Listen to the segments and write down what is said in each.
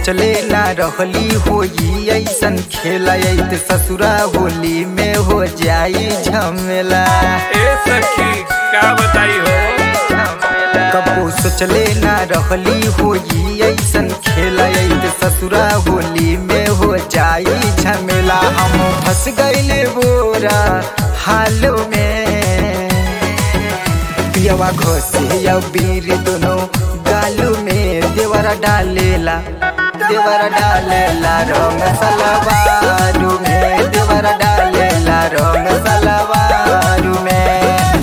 सोचले ना रहली होई ऐसन खेला ऐत ससुरा होली में हो जाई झमेला ए सखी का बताई हो कबो सोचले ना रहली होई ऐसन खेला ऐत ससुरा होली में हो जाई झमेला हम फंस गईले बोरा हालो में पियवा घोसे या बीर दोनों गालू में देवरा डालेला देवरा डालेला रंग सलवारू में देवरा डालेला रंग सलवारू में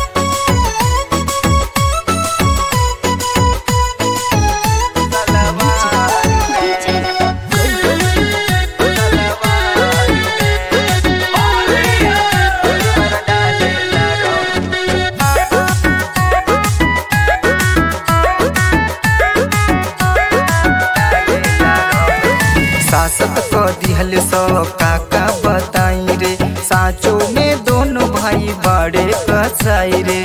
सासत को दिहल सो काका बताई रे साचो में दोनों भाई बड़े कसाई रे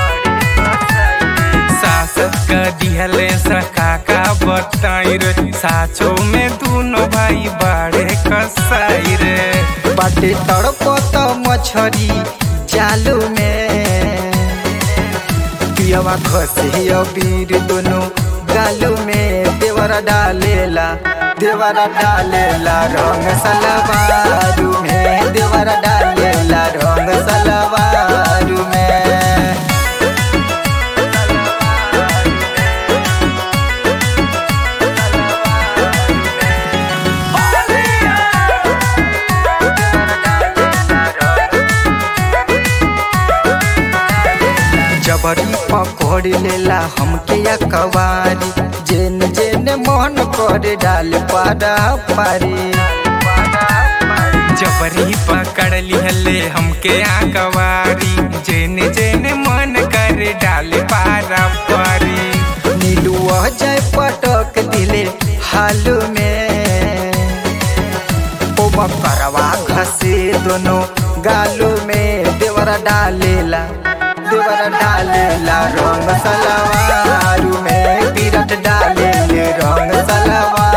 सासत का दिहले सखा का बताई रे साचो में दोनों भाई बाड़े कसाई रे बाटे तड़पत मछरी जालू में पियवा खसे अबीर दोनों गालू में देवरा डालेला देवरा डालेला रंग सलवारू में देवरा डालेला रंग सलवारू में जबरी पकड़ लेला हमके या कवारी जेन जेन मन करे डाल पारा पारी जबरी पकड़ लिहले हमके आकवारी जेने जेने मन करे डाले पारा पारी नीलुआ जाय पटक दिले हालू में ओ बकरवा घसे दोनों गालू में देवरा डालेला देवरा डालेला रंग सलवारू में विराट डाले रंग सलवार